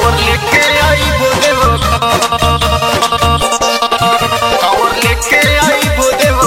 कावर लेके आई देव कावर लेके आई देव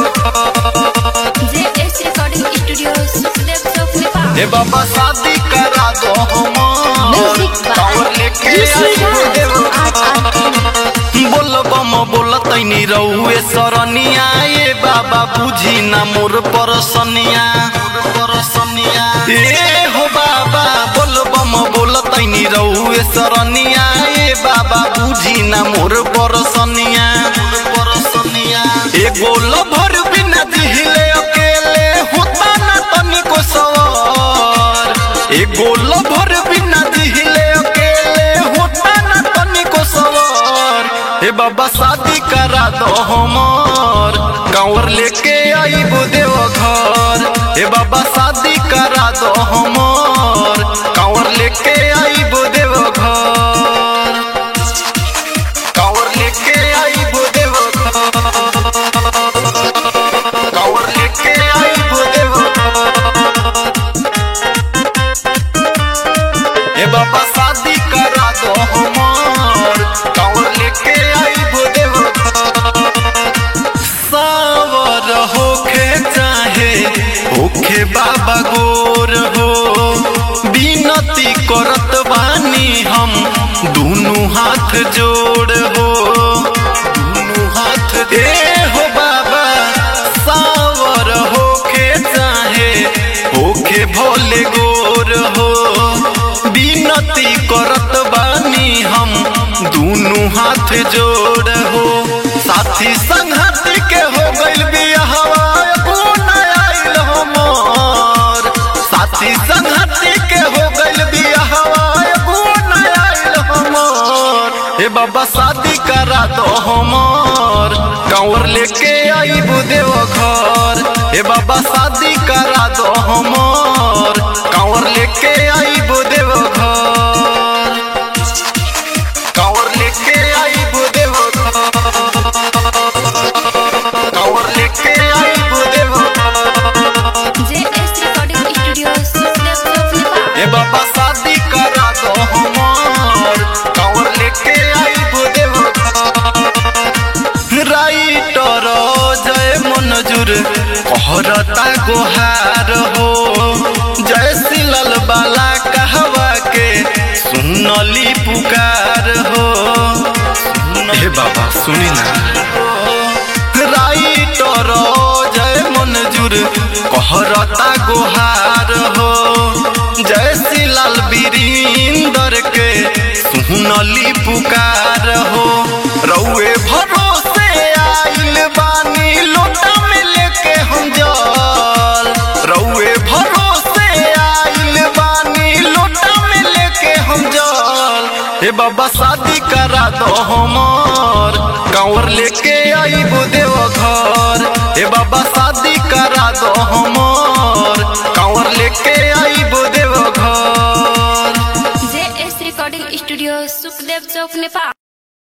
JS Recording Studio, Sukhdev Chowk, Nepal. ए बाबा शादी करा दो हमार Music by कावर लेके आई देव बोल बम बोल तैनी रहुए सरनिया ए बाबा बुझी ना मोर परसनिया परसनिया ए हो बाबा बोल बम बोल तैनी रहुए सरनिया ए बाबा बुझी ना मोर परसनिया परसनिया ए गोल भर बिना दिहिले अकेले होता ना तनिको सवार ए गोल भर बिना दिहिले अकेले होता ना तनिको सवार ए बाबा शादी करा दो हमार कांवर लेके आई देव घर ए बाबा शादी करा दो हमार कांवर लेके आई देव घर कांवर लेके आई देव घर कांवर लेके आई देव ए बाबा शादी करा दो हमार कांवर लेके आई देव सावर होखे चाहे होखे बाबा गोर हो बिनती करत बानी हम दुनु हाथ जोड़ हो दुनु हाथ ए हो बाबा सावर होखे चाहे होखे भोले गोर हो बिनती करत बानी हम दुनु हाथ जोड़ हो साथी संगति के हो गइल बियाहवा कोन आइल हमर साथी संगति के हो गइल बियाहवा कोन आइल हमर हे बाबा शादी करा दो हमर कांवर लेके आई देव घर हे बाबा शादी करा दो हमर कांवर लेके आई देव घर कांवर लेके आई देव कांवर लेके आई देव JS Recording Studio, Sukhdev Chowk, Nepal. ए बाबा शादी करा दो हमार कांवर लेके आई देव राइटर जय मनजूर कहरता गोहार हो जय सिलल बाला कहवा के सुनली पुकार हो हे बाबा सुनी ना राइटर जय मनजूर कहरता गोहार हो जय सिलाल बीरिंदर के सुनली पुकार हो रउए भरोसे आइल बानी लोटा में लेके हम जल रउए भरोसे आइल बानी लोटा में लेके हम जल हे बाबा शादी करा दो हमार कांवर लेके आई देव घर हे बाबा शादी करा दो हमार कांवर लेके आई देव घर JS Recording Studio, Sukhdev Chowk, Nepal.